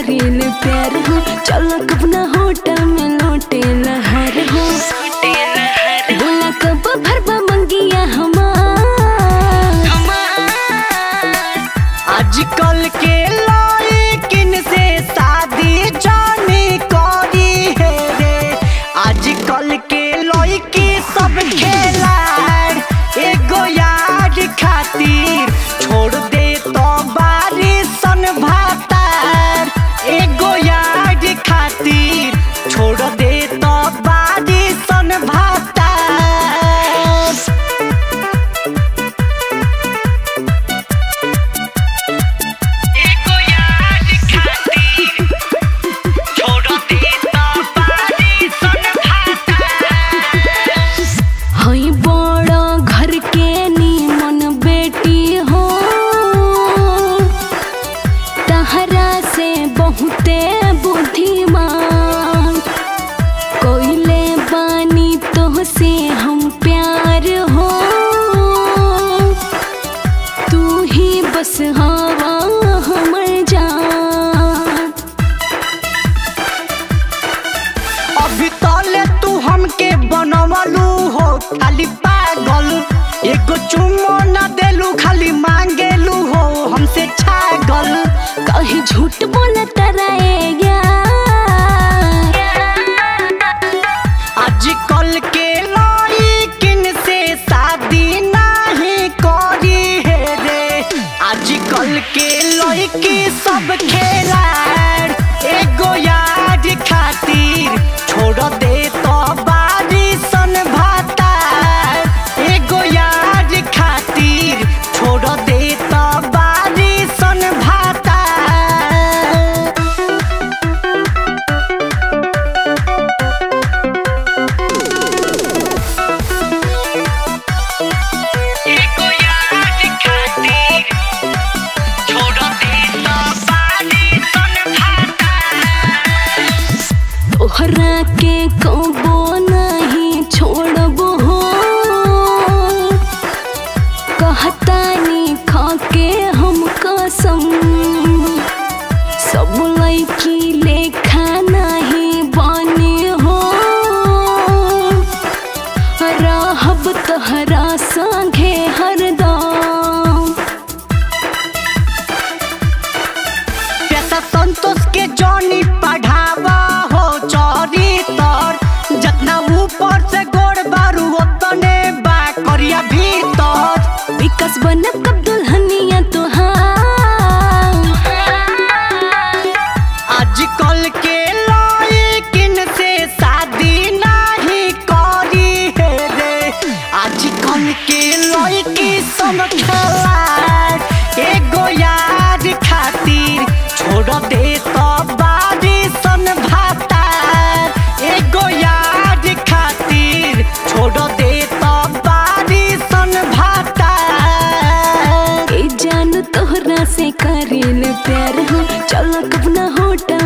करेल प्यार हो चलो कब ना होटल में लौटे लहर हो बोला कब भरबा मंगिया हमार आजकल के लड़किन से शादी जानी करी है रे आजकल के लड़की सब खेला एगो यार खातिर छोड़ दे तो बारिशन भातार एगो यार खातिर छोड़ दे तो बारिशन भातार एको याद खातिर छोड़ देता पानी सन भाता हई बड़ा घर के नीमन बेटी हो तहरा से बहुते बुद्धिमान कोइले बानी तो से हम प्यार हो तू ही बस हवा हमर जान अभी तले तू हमके बनवलू हो खाली पागल एगो चुम्मो न देलू खाली मांगेलू हो हमसे छागल कहीं झूठ बोला तराएगा आजकल के लड़किन से शादी नहीं करी है रे आजकल के लड़की सब खेला एगो याद खातिर छोड़ दे तो बारिशन भाता एगो याद खातिर छोड़ दे तो बारिशन भाता एको याद खातिर छोड़ देता पानी सन भाता तोहरा के कबो नहीं छोड़बो हो कहतानी खाके हम कसम सब लड़की लेखा नहीं बने हो रहब तोहरा संगे हरदम पैसा संतोष के जॉनी पढ़ावा हो चोरी तर जितना ऊपर से गोड़ बारू उतने बा करिया भीतर विकास बनब कब दुल्हनिया तुहार आजकल के लड़किन से शादी नहीं करी है रे आजकल के लड़की सब खेला एगो याद खातिर छोड़ दे तो बारिशन भाता एगो याद खातिर छोड़ दे तो बारिशन भाता ए जान तोहरा से करेल प्यार हो चलो कब ना होटल